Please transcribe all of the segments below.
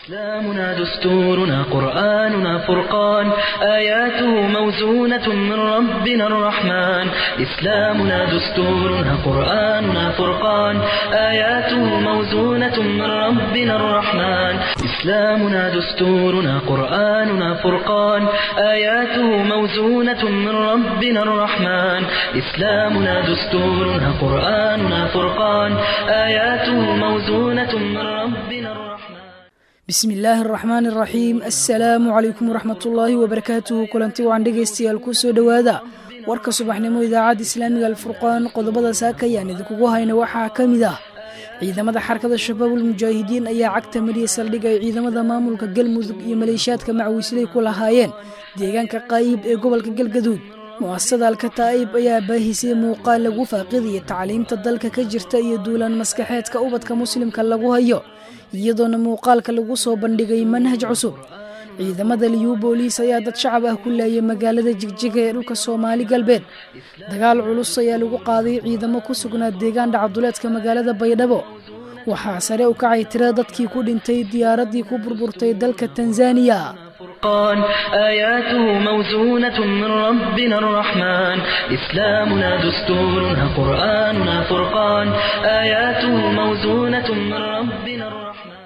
إسلامنا دستورنا قرآننا فرقان آياته موزونة من ربنا الرحمن إسلامنا دستورنا قرآننا فرقان آياته موزونة من ربنا الرحمن إسلامنا دستورنا قرآننا فرقان آياته موزونة من ربنا الرحمن إسلامنا دستورنا قرآننا فرقان آياته موزونة من ربنا الرحمن bismi illaahi araxmaan araxiim assalaamu calaykum waraxmatullaahi wabarakaatuhu kulanti wacan dhegaystayaal ku soo dhowaada warka subaxnimo idaacadda islaamiga alfurqaan qodobada saaka ayaan idinkugu hayna waxaa ka mid ah ciidamada xarakada shabaabul mujaahidiin ayaa cagta mariya saldhig ay ciidamada maamulka galmudug iyo maleeshiyaadka macwiisley ku lahaayeen deegaanka qaayib ee gobolka galgaduud mu'asasada alkataa'ib ayaa baahisay muuqaal lagu faaqidaya tacliimta dalka ka jirta iyo duulaan maskaxeedka ubadka muslimka lagu hayo iyadoona muuqaalka lagu soo bandhigay manhaj cusub ciidamada liyu booliis ayaa dad shacab ah ku laayay magaalada jigjiga ee dhulka soomaali galbeed dagaal culus ayaa lagu qaaday ciidamo ku sugnaa deegaan dhacduleedka magaalada baydhabo waxaa sare u kacay tira dadkii ku dhintay diyaaraddii ku burburtay dalka tanzaniya فرقان آياته موزونة من ربنا الرحمن إسلامنا دستورنا قرآننا فرقان آياته موزونة من ربنا الرحمن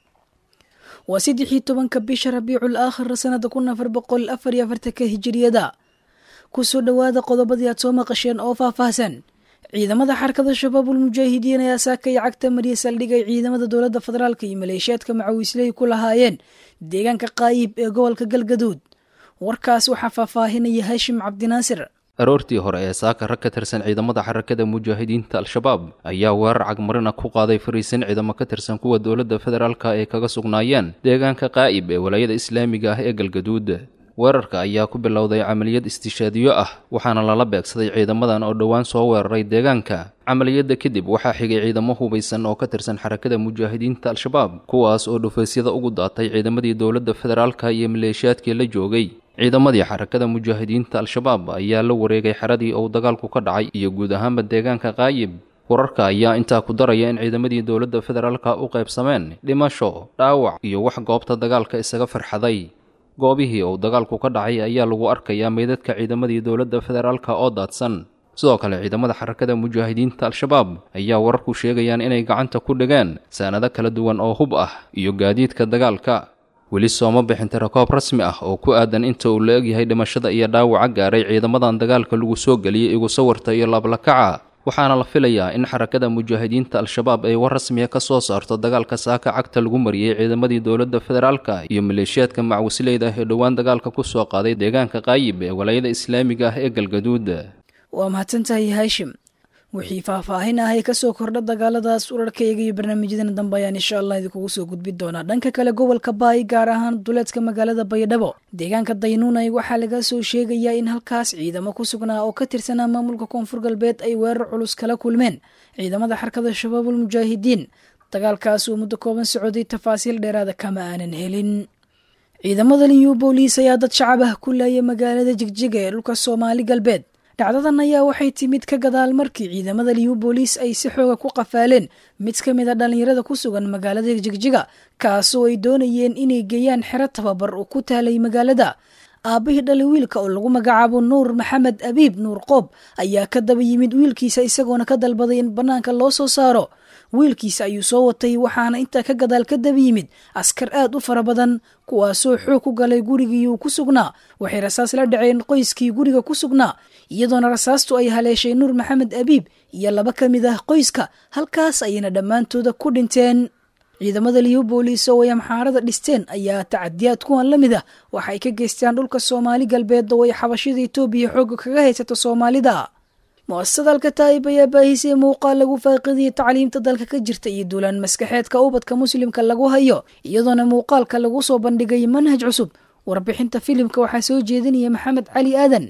waa saddexii tobanka bisha rabiicul aakhir sanada kun afar boqol afar iyo afartanka hijiriyada kusoo dhowaada qodobadii aad soo maqasheen oo faahfaahsan ciidamada xarakada shabaabul mujaahidiin ayaa saakay cagta mariya saldhig ay ciidamada dowladda federaalk iyo maleeshiyaadka macawiisley ku lahaayeen deegaanka qaayib ee gobolka galgaduud warkaas waxaa faahfaahinaya haashim cabdinaasir aroortii hore ee saaka rag ka tirsan ciidamada xarakada mujaahidiinta al-shabaab ayaa weerar cagmarina ku qaaday fariisin ciidamo ka tirsan kuwa dowladda federaalka ay kaga sugnaayeen deegaanka qaa'ib ee walaayada islaamiga ah ee galgaduud weerarka ayaa ku bilowday camaliyad istishaadiyo ah waxaana lala beegsaday ciidamadan oo dhowaan soo weeraray deegaanka camaliyadda kadib waxaa xigay ciidamo hubaysan oo ka tirsan xarakada mujaahidiinta al-shabaab kuwaas oo dhufaysyada ugu daatay ciidamadii dowladda federaalka iyo maleeshiyaadkii la joogay ciidamadii xarakada mujaahidiinta al-shabaab ayaa la wareegay xeradii uu dagaalku ka dhacay iyo guud ahaanba deegaanka qaayib wararka ayaa intaa ku daraya in ciidamadii dowladda federaalka u qaybsameen dhimasho dhaawac iyo wax goobta dagaalka isaga farxaday goobihii uu dagaalku ka dhacay ayaa lagu arkayaa meydadka ciidamadii dowladda federaalka oo daadsan sidoo kale ciidamada xarakada mujaahidiinta al-shabaab ayaa wararku sheegayaan inay gacanta ku dhigeen saanado kala duwan oo hub ah iyo gaadiidka dagaalka weli sooma bixin tirakoob rasmi ah oo ku aadan inta uu la egyahay dhimashada iyo dhaawaca gaaray ciidamadan dagaalka lagu soo geliyey igu sawirta iyo laablakaca waxaana la filayaa in xarakada mujaahidiinta al-shabaab ay war rasmiya ka soo saarto dagaalka saaka cagta lagu mariyey ciidamadii dowladda federaalka iyo maleeshiyaadka macwisleyda ee dhowaan dagaalka ku soo qaaday deegaanka qaayib ee walaayada islaamiga ah ee galgaduud waa mahadsantahay haashim wixii faahfaahin ah ee kasoo kordha dagaaladaas urarkayga iyo barnaamijyadan dambe ayaan insha allah idinkugu soo gudbin doonaa dhanka kale gobolka baay gaar ahaan duleedka magaalada baydhabo deegaanka daynuunay waxaa laga soo sheegayaa in halkaas ciidamo ku sugnaa oo ka tirsanaa maamulka koonfur galbeed ay weerar culus kala kulmeen ciidamada xarkada shabaabul mujaahidiin dagaalkaas uu muddo kooban socday tafaasiil dheeraada kama aanan helin ciidamada liyu booliis ayaa dad shacab ah ku laayay magaalada jigjiga ee dhulka soomaali galbeed dhacdadan ayaa waxay timid ka gadaal markii ciidamada liyu booliis ay si xooga ku qafaaleen mid ka mid a dhallinyarada ku sugan magaalada jigjiga kaasoo ay doonayeen inay geeyaan xero tababar oo ku taalay magaalada aabbihii dhalay wiilka oo lagu magacaabo nuur maxamed abiib nuur qoob ayaa ka daba yimid wiilkiisa isagoona ka dalbaday in bannaanka loo soo saaro wiilkiisa ayuu soo watay waxaana intaa ka gadaal ka daba yimid askar aad u fara badan kuwaasoo xoog ku galay gurigii uu ku sugnaa waxay rasaas la dhaceen qoyskii guriga ku sugnaa iyadoona rasaastu ay haleeshay nuur maxamed abiib iyo laba ka mid ah qoyska halkaas ayayna dhammaantooda ku dhinteen ciidamada liyu booliis oo ay amxaarada dhisteen ayaa tacadiyaad kuwan la mid ah waxa ay ka geystaan dhulka soomaali galbeed oo ay xabashida etoobiya xooga kaga haysato soomaalida mu'asasada alkataa'ib ayaa baahisay muuqaal lagu faaqidiyay tacliimta dalka ka jirta iyo duulaan maskaxeedka ubadka muslimka lagu hayo iyadoona muuqaalka lagu soo bandhigay manhaj cusub warbixinta filimka waxaa soo jeedinaya maxamed cali aadan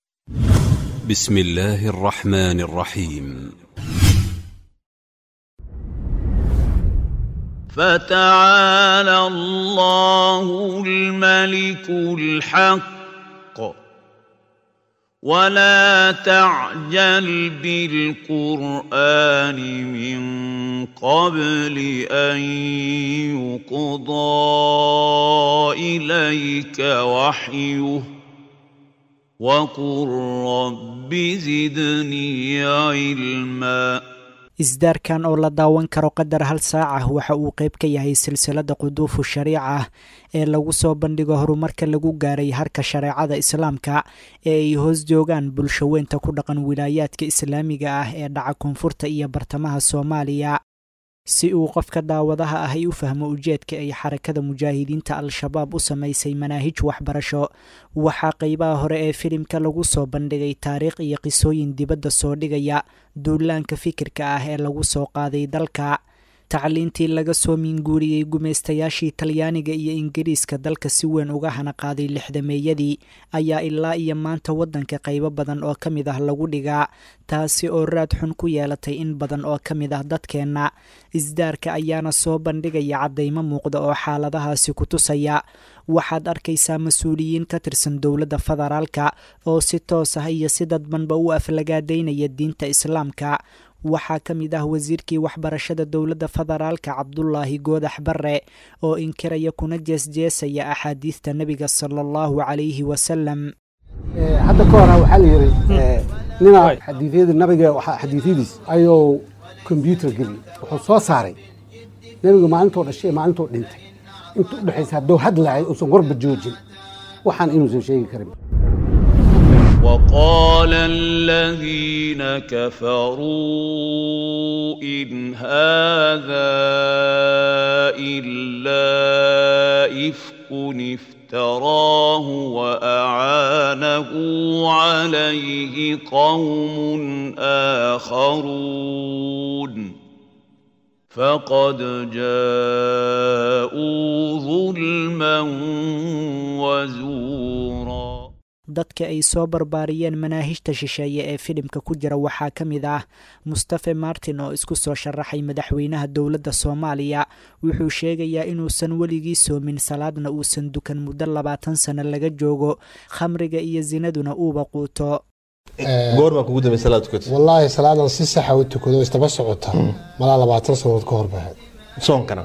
بسم الله الرحمن الرحيم فتعالى الله الملك الحق ولا تعجل بالقرآن من قبل أن يقضى إليك وحيه وقل رب زدني علما isdaarkan oo la daawan karo qadar hal saac ah waxa uu qayb ka yahay silsilada quduufu shariica ah ee lagu soo bandhigo horumarka lagu gaaray harka shareecada islaamka ee ay hoos joogaan bulshaweynta ku dhaqan wilaayaadka islaamiga ah ee dhaca koonfurta iyo bartamaha soomaaliya si uu qofka daawadaha ah ay u fahmo ujeedka ay xarakada mujaahidiinta al-shabaab u samaysay manaahij waxbarasho waxaa qeybaha hore ee filimka lagu soo bandhigay taariikh iyo qisooyin dibadda soo dhigaya duulaanka fikirka ah ee lagu soo qaaday dalka tacliintii laga soo miinguuriyey gumaystayaashii talyaaniga iyo ingiriiska dalka si weyn uga hana qaaday lixdameeyadii ayaa ilaa iyo maanta waddanka qaybo badan oo ka mid ah lagu dhigaa taasi oo raad xun ku yeelatay in badan oo ka mid ah dadkeenna isdaarka ayaana soo bandhigaya caddaymo muuqda oo xaaladahaasi ku tusaya waxaad arkaysaa mas-uuliyiin ka tirsan dowladda federaalka oo si toos ah iyo si dadbanba u aflagaadaynaya diinta islaamka waxaa ka mid ah wasiirkii waxbarashada dowladda federaalka cabdulaahi goodax barre oo inkiraya kuna jeesjeesaya axaadiista nebiga sala allahu calayhi wasalam hadda ka hora waxaa la yidhi nina xadiidyada nabiga xadiidyadiis ayuu kombyuutar geliyey wuxuu soo saaray nebiga maalintoo dhashay maalintuu dhintay inta udhexaysa hadduu hadlahay uusan warba joojin waxaan inuusan sheegi karin وقال الذين كفروا إن هذا إلا إفك افتراه وأعانه عليه قوم آخرون فقد جاءوا ظلما وزورا dadka ay soo barbaariyeen manaahijta shisheeye ee filimka ku jira waxaa ka mid ah mustafe martin oo isku soo sharaxay madaxweynaha dowladda soomaaliya wuxuu sheegayaa inuusan weligii soomin salaadna uusan dukan muddo labaatan sano laga joogo khamriga iyo sinaduna uuba quuto goormaa kugu dambe salaad tukatay wallaahi salaadan si saxa u tukado istaba socota malaa labaatan sanood ka hor bahay soonkana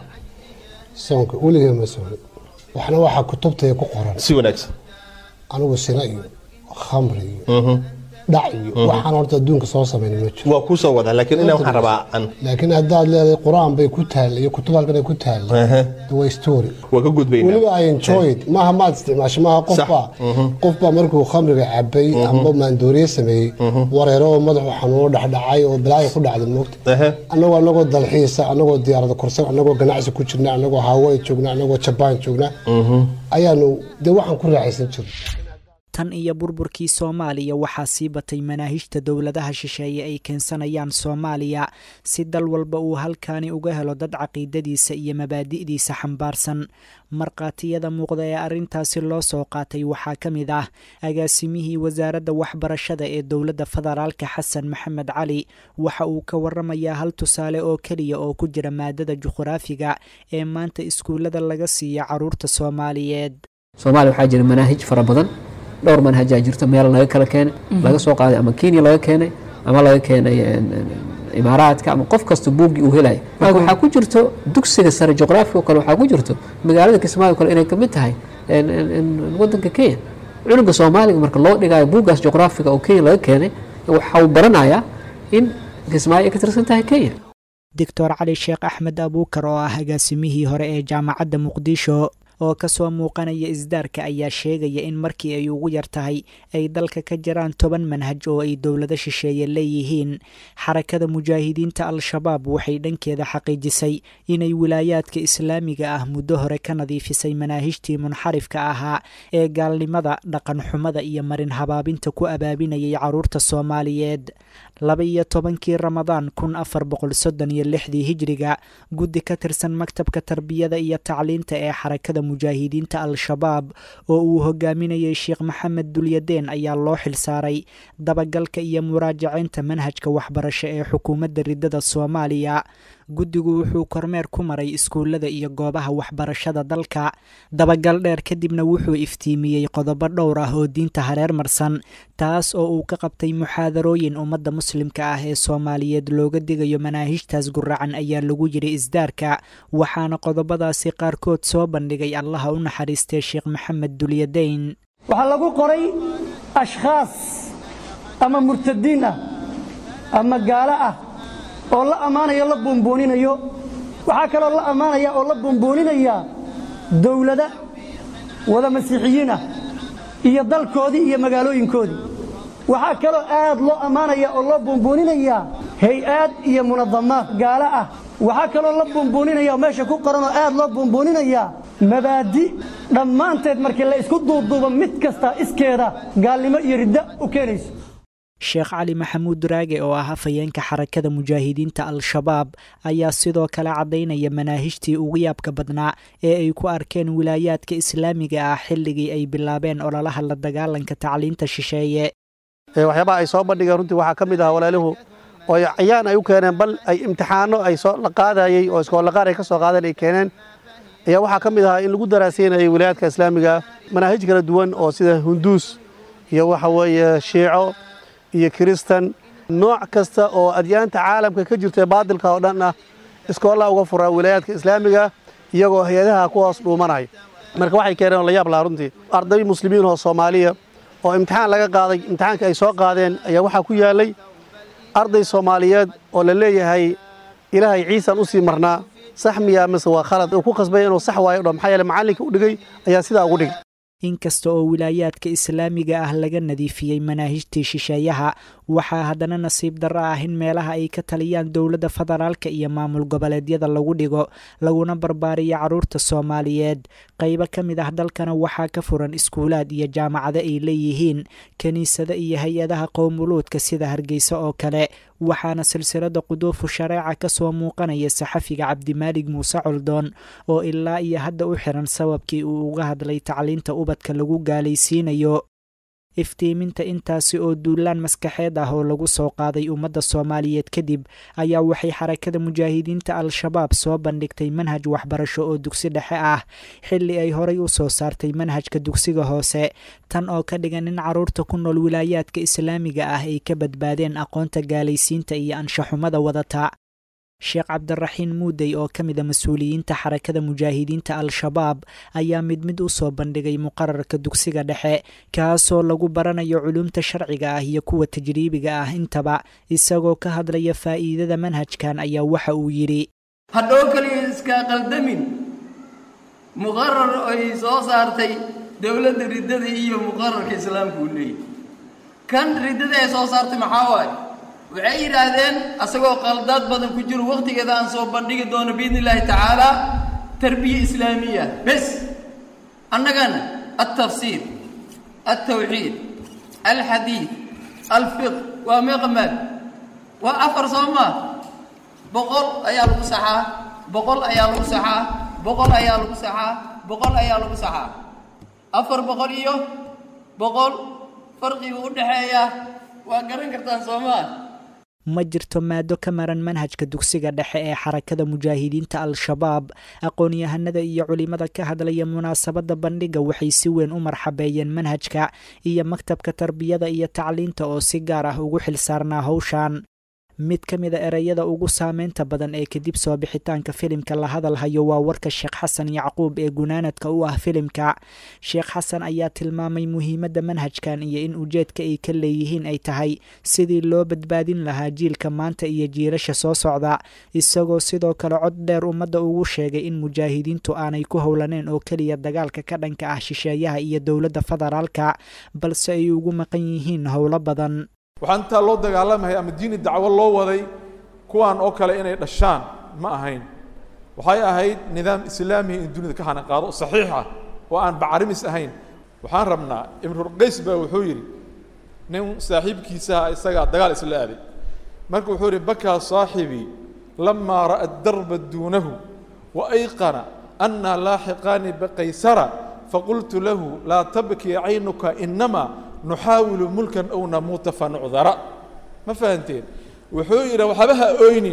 soonka weligee ma soomin waxna waxaa kutubtaya ku qoran si wanaagsan anigu sina iyo khamri iyo dhac iyo waxaan horta adduunka soo samayn ma jiro waa kuu soo wadaa laakiin inaa waxaan rabaa an laakiin haddaad leedahay qur-aan bay ku taalla iyo kutub halkan ay ku taalla the way story waa ka gudbaynaa weliba i enjoy it maaha maad isticmaasho maaha qofbaa qofbaa markuu khamriga cabay amba maandooriye sameeyey wareero oo madaxu xanuuno dhexdhacay oo balaayo ku dhacday moogta annagoo annagoo dalxiisa annagoo diyaarada korsan annagoo ganacsi ku jirna annagoo hawaii joogna annagoo jabaan joogna ayaanu dee waxaan ku raaxaysan jirna tan iyo burburkii soomaaliya waxaa sii batay manaahijta dowladaha shisheeye ay keensanayaan soomaaliya si dal walba uu halkaani uga helo dad caqiidadiisa iyo mabaadi'diisa xambaarsan markhaatiyada muuqda ee arrintaasi loo soo qaatay waxaa ka mid ah agaasimihii wasaaradda waxbarashada ee dowladda federaalka xasan maxamed cali waxa uu ka waramayaa hal tusaale oo keliya oo ku jira maadada juqhraafiga ee maanta iskuullada laga siiya caruurta soomaaliyeed soomaaliya waxaa jira manaahij fara badan dhowr manhajaa jirto meel laga kala keenay laga soo qaaday ama kenya laga keenay ama laga keenay imaaraadka ama qof kasta buuggii uu helaya marka waxaa ku jirto dugsiga sare juqraafiga oo kale waxaa ku jirto magaalada kismaayo kale inay kamid tahay wadanka kenya cunuga soomaaliga marka loo dhigayo buuggaas juqraafiga oo kenya laga keenay waxa uu baranayaa in kismaayo ay ka tirsan tahay kenya doctor cali sheekh axmed abuukar oo ah agaasimihii hore ee jaamacadda muqdisho oo kasoo muuqanaya isdaarka ayaa sheegaya in markii ay ugu yar tahay ay dalka ka jiraan toban manhaj oo ay dowlado shisheeye leeyihiin xarakada mujaahidiinta al-shabaab waxay dhankeeda xaqiijisay inay wilaayaadka islaamiga ah muddo hore ka nadiifisay manaahijtii munxarifka ahaa ee gaalnimada dhaqan xumada iyo marin habaabinta ku abaabinayay caruurta soomaaliyeed laba iyo tobankii ramadaan kun afar boqol soddon iyo lixdii hijriga guddi ka tirsan maktabka tarbiyada iyo tacliinta ee xarakada mujaahidiinta al-shabaab oo uu hogaaminayay sheekh maxamed dulyadeen ayaa loo xilsaaray dabagalka iyo muraajaceynta manhajka waxbarasho ee xukuumadda ridada soomaaliya guddigu wuxuu kormeer ku maray iskuullada iyo goobaha waxbarashada dalka dabagal dheer kadibna wuxuu iftiimiyey qodobo dhowr ah oo diinta hareer marsan taas oo uu ka qabtay muxaadarooyin ummadda muslimka ah ee soomaaliyeed looga digayo manaahijtaas guracan ayaa lagu yidhi isdaarka waxaana qodobadaasi qaarkood soo bandhigay allaha u naxariistay sheekh maxamed dulyadayn waxaa lagu qoray ashkhaas ama murtadiin ah ama gaalo ah oo la ammaanayo la buunbuuninayo waxaa kaloo la ammaanaya oo la buunbuuninaya dowlada wada masiixiyiin ah iyo dalkoodii iyo magaalooyinkoodii waxaa kaloo aad loo ammaanaya oo loo buunbuuninaya hay-aad iyo munadamaad gaalo ah waxaa kaloo la buunbuuninaya oo meesha ku qoran oo aad loo buunbuuninaya mabaadi dhammaanteed markii la isku duuduubo mid kasta iskeeda gaalnimo iyo riddo u keenayso sheekh cali maxamuud raage oo ah hafayeenka xarakada mujaahidiinta al-shabaab ayaa sidoo kale caddaynaya manaahijtii ugu yaabka badnaa ee ay ku arkeen wilaayaadka islaamiga ah xilligii ay bilaabeen ololaha la dagaalanka tacliinta shisheeye waxyaabaha ay soo bandhigeen runtii waxaa ka mid ah walaaluhu oo cayaan ay u keeneen bal ay imtixaano ay soo la qaadayey oo iskoolaqaar ay ka soo qaadeen ay keeneen ayaa waxaa ka mid ahaa in lagu daraaseynayay wilaayaadka islaamiga manaahij kala duwan oo sida hunduus iyo waxa weeye shiico iyo kiristan nooc kasta oo adyaanta caalamka ka jirta baadilka oo dhan ah iskoollaa uga furaa wilaayaadka islaamiga iyagoo hay-adaha ku hoos dhuumanaya marka waxay keeneen oo la yaab lahaa runtii arday muslimiin oo soomaaliya oo imtixaan laga qaaday imtixaankii ay soo qaadeen ayaa waxaa ku yaallay arday soomaaliyeed oo la leeyahay ilaahay ciisan u sii marnaa sax miyaa mise waa khalad uu ku khasbaya inuu sax waayo dho maxaa yeele macallinka u dhigay ayaa sidaa ugu dhigay inkasta oo wilaayaadka islaamiga ah laga nadiifiyey manaahijtii shisheeyaha waxaa haddana nasiib darro ah in meelaha ay ka taliyaan dowladda federaalka iyo maamul goboleedyada lagu dhigo laguna barbaariyo carruurta soomaaliyeed qaybo ka mid ah dalkana waxaa ka furan iskuulaad iyo jaamacado ay leeyihiin kiniisado iyo hay-adaha qowmuluudka sida hargeysa oo kale waxaana silsilada quduufu shareeca ka soo muuqanaya saxafiga cabdimaalig muuse coldoon oo ilaa iyo hadda u xiran sababkii uu uga hadlay tacliinta ubadka lagu gaalaysiinayo iftiiminta intaasi oo duulaan maskaxeed ah oo lagu soo qaaday ummadda soomaaliyeed kadib ayaa waxay xarakada mujaahidiinta al-shabaab soo bandhigtay manhaj waxbarasho oo dugsi dhexe ah xilli ay horay u soo saartay manhajka dugsiga hoose tan oo ka dhigan in carruurta ku nool wilaayaadka islaamiga ah ay ka badbaadeen aqoonta gaalaysiinta iyo anshaxumada wadata sheekh cabdiraxiin muudey oo ka mida mas-uuliyiinta xarakada mujaahidiinta al-shabaab ayaa mid mid u soo bandhigay muqararka dugsiga dhexe kaasoo lagu baranayo culumta sharciga ah iyo kuwa tajriibiga ah intaba isagoo ka hadlaya faa'iidada manhajkan ayaa waxa uu yidhi hadhow keliya iskaa qaldamin muqarar ay soo saartay dowladda riddada iyo muqararka islaamka uu leeyahy kan riddada ay soo saartay maxaa waaye waxay yidhaahdeen asagoo qaldaad badan ku jiro wakhtigeeda aan soo bandhigi doono biidni illaahi tacaala tarbiya islaamiya bes annagana altafsiir altawxiid alxadiid alfiq waa meeqa maad waa afar soo maa boqol ayaa lagu saxaa boqol ayaa lagu saxaa boqol ayaa lagu saxaa boqol ayaa lagu saxaa afar boqol iyo boqol farqiga u dhexeeya waa garan kartaan soo maa ma jirto maado ka maran manhajka dugsiga dhexe ee xarakada mujaahidiinta al-shabaab aqoon-yahanada iyo culimada ka hadlaya munaasabadda bandhiga waxay si weyn u marxabeeyeen manhajka iyo maktabka tarbiyada iyo tacliinta oo si gaar ah ugu xilsaarnaa howshan mid ka mida ereyada ugu saameynta badan ee kadib soo bixitaanka filimka la hadalhayo waa warka sheekh xasan yacquub ee gunaanadka u ah filimka sheekh xasan ayaa tilmaamay muhiimadda manhajkan iyo in ujeedka ay ka leeyihiin ay tahay sidii loo badbaadin lahaa jiilka maanta iyo jiilasha soo socda isagoo sidoo kale cod dheer ummadda ugu sheegay in mujaahidiintu aanay ku howlaneen oo keliya dagaalka ka dhanka ah shisheeyaha iyo dowladda federaalka balse ay ugu maqan yihiin howlo badan waxaa intaa loo dagaalamaya ama diini dacwo loo waday kuwaan oo kale inay dhashaan ma ahayn waxay ahayd nidaam islaamiya in dunida ka hanaqaado saxiix ah oo aan bacarimis ahayn waxaan rabnaa imrulqays baa wuxuu yidhi nin saaxiibkiisaha isagaa dagaal isla aaday marka wuxuu yidhi bakaa saaxibii lamaa ra'a darba duunahu wa ayqana annaa laaxiqaani baqaysara faqultu lahu laa tabkii caynuka inamaa nuxaawilu mulkan ow namuuta fa nucdara ma fahanteen wuxuu yidhi waxba ha oynin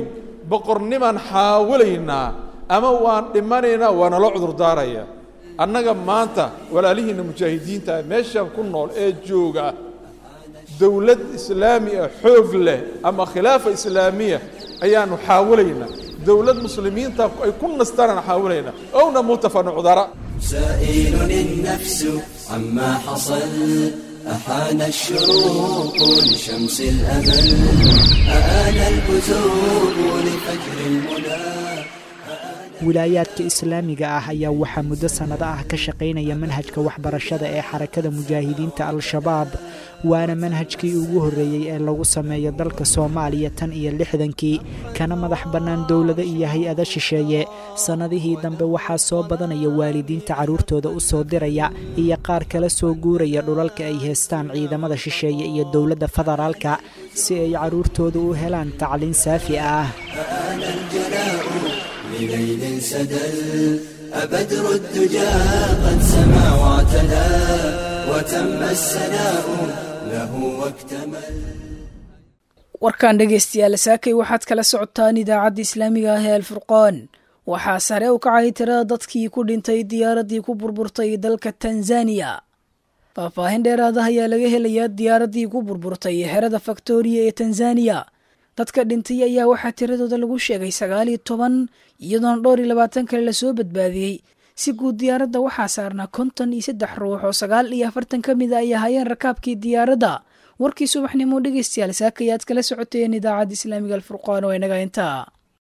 boqornimaan xaawalaynaa ama waan dhimanaynaa waa nala cudurdaaraya annaga maanta walaalihiinna mujaahidiinta meesha ku nool ee jooga dowlad islaami ah xoog leh ama khilaafa islaamiya ayaanu xaawalaynaa dowlad muslimiinta ay ku nastaanaan xaawalaynaa ow namuuta fa nucdara سائل النفس عما حصل أحان الشروق لشمس الأمل أآن الكتب لفجر المنى wilaayaadka islaamiga ah ayaa waxaa muddo sannado ah ka shaqaynaya manhajka waxbarashada ee xarakada mujaahidiinta al-shabaab waana manhajkii ugu horreeyey ee lagu sameeyo dalka soomaaliya tan iyo lixdankii kana madax bannaan dowlado iyo hay-ada shisheeye sannadihii dambe waxaa soo badanaya waalidiinta carruurtooda u soo diraya iyo qaar kala soo guuraya dhulalka ay haystaan ciidamada shisheeye iyo dowladda federaalka si ay carruurtooda u helaan tacliin saafi ah لليل سدل أبدر الدجى قد سما واعتدى وتم السناء له واكتمل warkan dhegaystayaal saakay waxaad kala socotaan idaacadda islaamiga ah ee alfurqaan waxaa sare u kacay tirada dadkii ku dhintay diyaaraddii ku burburtay dalka tanzaniya faahfaahin dheeraada ayaa laga helayaa diyaaraddii ku burburtay xerada faktoriya ee tanzaniya dadka dhintay ayaa waxaa tiradooda lagu sheegay sagaal iyo toban iyadoona dhowr iyo labaatan kale lasoo badbaadiyey si guud diyaaradda waxaa saarnaa konton iyo saddex ruux oo sagaal iyo afartan ka mid a ay ahaayeen rakaabkii diyaaradda warkii subaxnimo dhegaystayaal saakayaad kala socoteen idaacadda islaamiga alfurqaan oo inaga intaa